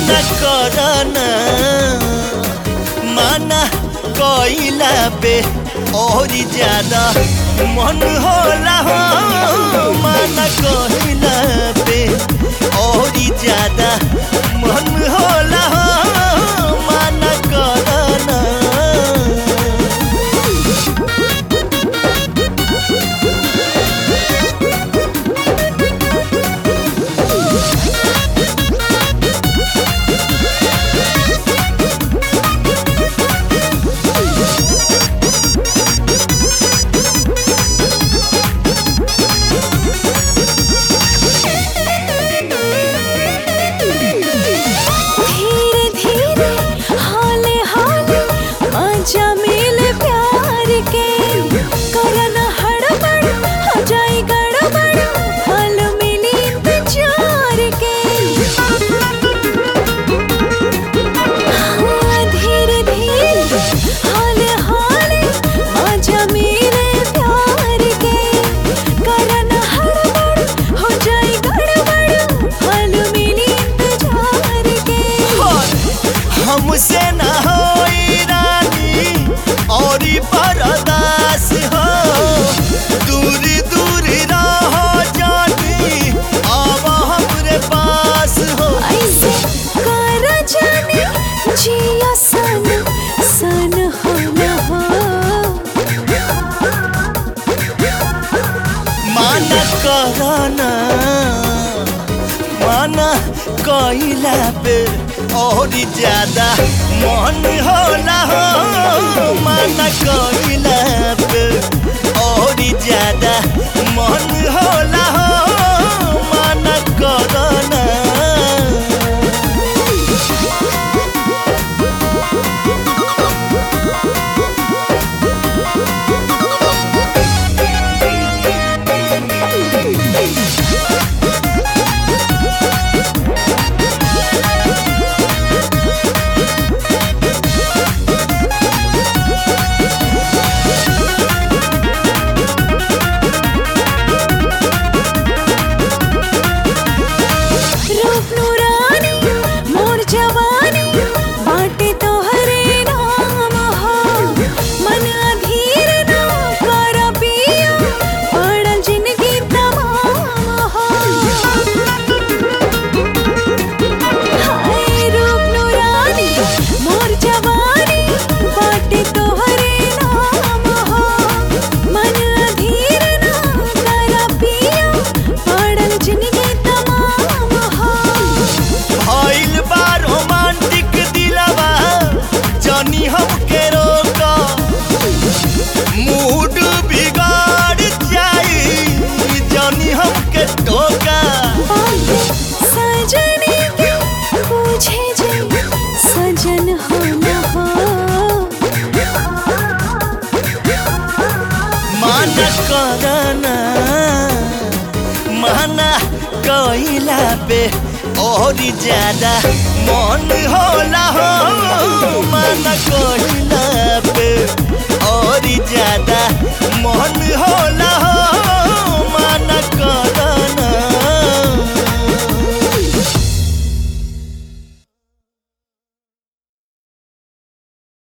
माना करना माना कइला पे और ज्यादा मन होला हो माना कइला पे और ज्यादा मन होला हो माना करना धीरे धीरे हाले हाले मजा मिले प्यार के करन हड़बड़ हो जाए गड़बड़ फल मिली इंतजार के हाँ, धीरे धीरे हाले हाले मजा मिले प्यार के करन हड़बड़ हो जाए गड़बड़ फल मिली इंतजार के हमसे न होई रानी और बरदास हो दूर दूर रहो जानी अब हमरे पास हो ऐसे कर जाने जिया सन सन हो न हो माना करना माना कइला पे और ज्यादा मन होला हो माना कइला पे और ज्यादा मन होला हो माना करना रूप नूरानी मोर जवानी बाटे तोहरे नाम हो मन अधीर ना कर पिया पड़ल जिंदगी तमाम हो हाय रूप नूरानी मोर जवानी बाटे तोहरे नाम हो मन अधीर ना कर पिया पड़ल जिंदगी तमाम हो भइल बा रोमांटिक दिलवा जनी हमके रोका मूड बिगाड़ जाई जनी हमके टोका सजने के पूछे जे सजन हो न हो माना करना माना कइला पे और ज्यादा मन होला हो माना कइला पे और ज्यादा